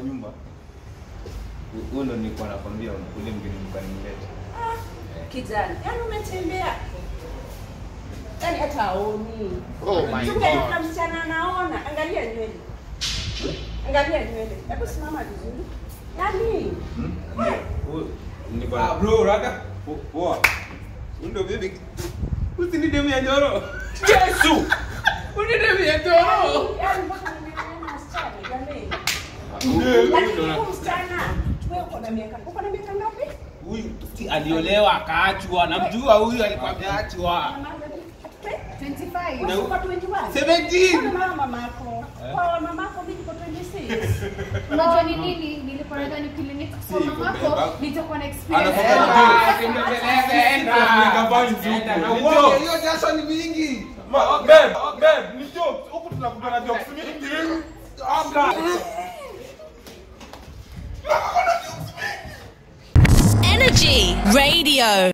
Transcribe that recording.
nyumba. Hu- Huyo ndo nilikuwa nakwambia ule mgeni nilikuwa nimleta. kijana yaani umetembea yaani hata aoni Oh my Tungekuta God. msichana anaona angalia nywele angalia nywele hebu simama vizuri yaani Hmm? Huyo nilikuwa na- bro, raka. Po- Poa. Huyo ndo baby. Usini demu ya Njoro. Yesu. Uni demu ya Njoro. yaani mpaka nimeona msichana jamani Huyo lakini ndo na- huyu msichana wewe uko na miaka uko na miaka ngapi Huyu si aliolewa akaachwa. Namjua huyu alikuwa ameachwa. Wewe uko 21 17. Mbona mama mamako kwa mamako mimi niko 26 Unajua ni nini? Nilikuwa nadhani clinic kwa Si, mamako kubeba. nitakuwa na experience. Anafanya Ah, nini? Uonge, hiyo jasho ni mingi. Energy Radio.